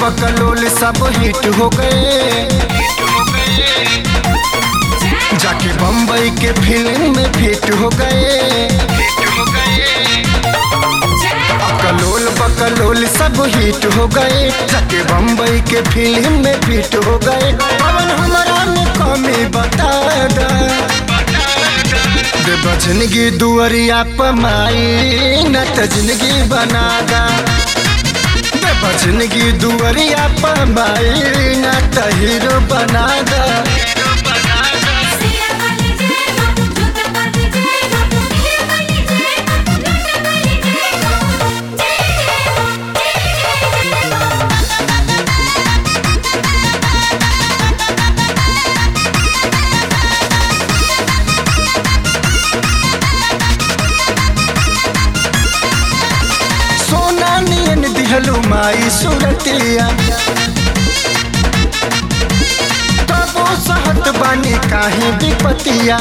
बकलोल सब हिट हो गए जाके बम्बई के फिल्म में फिट हो गए कलोल बकलोल सब हिट हो गए जाके बम्बई के फिल्म में फिट हो गए पवन हमारा में कमी बता दा दे बजनगी दुअरिया पमाई न त जिंदगी बना दा दे बजनगी दुअरिया पमाई न त हीरो बना दा सिया वाली जय हो जूता वाली जय हो हीरा वाली जय हो लूटा वाली जय हो जय जय हो जय जय हो सोना नियन दिहलु माई सुरतिया तबो सहत बानी काहे विपतिया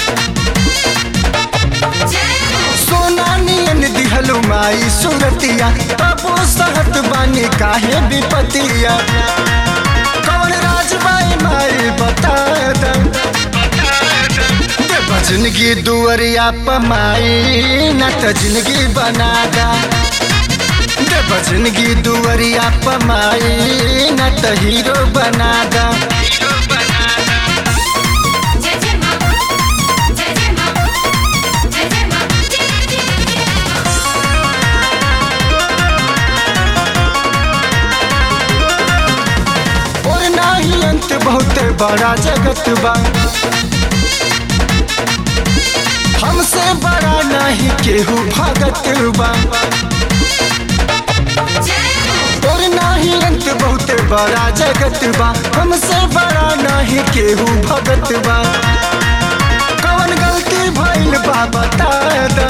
सोना नियन दिहलु माई सुरतिया तबो सहत बानी काहे विपतिया कौन राजबाई माई बता दा दे बजनगी दुअरिया पमाई न त जिंदगी बना दा दे बजनगी दुअरिया पमाई न त हीरो बना दा जय जय मां जय जय मां जय जय मां जय जय मां और नाही अंत बहुत बड़ा जगत बा हमसे बड़ा नहीं केहू भगत बा और नाही अंत बहुत बड़ा जगत बा हमसे बड़ा नहीं केहू भगत बा कौन गलती भइल बा बता दा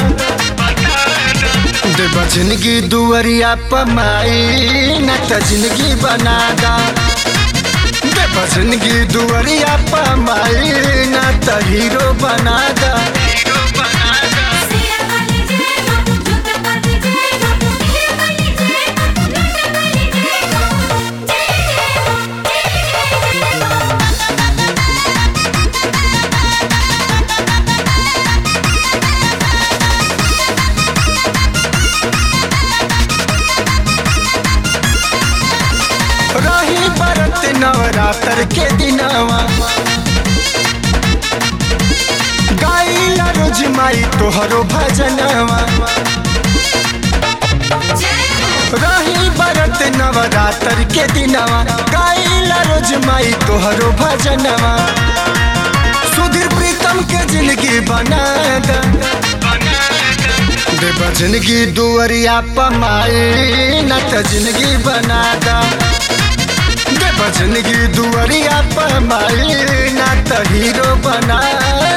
दे बजनगी दुअरिया पमाई न त जिंदगी बना दा दे बजनगी दुअरिया पमाई न त हीरो बना दा सिया वाली जय हो जूता वाली जय हो हीरा वाली जय हो लूटा वाली जय हो जय जय हो जय जय हो रही बरत नवरात्र के दिनवा गाइला रोज माई तोहरो भजनवा रही बरत नवरात्र के दिनवा गाइला रोज माई तोहरो भजनवा सुधीर प्रीतम के जिंदगी बना दा दे बजनगी दुअरिया पमाई न त जिंदगी बना दा दे बजनगी दुअरिया पमाई न त हीरो बना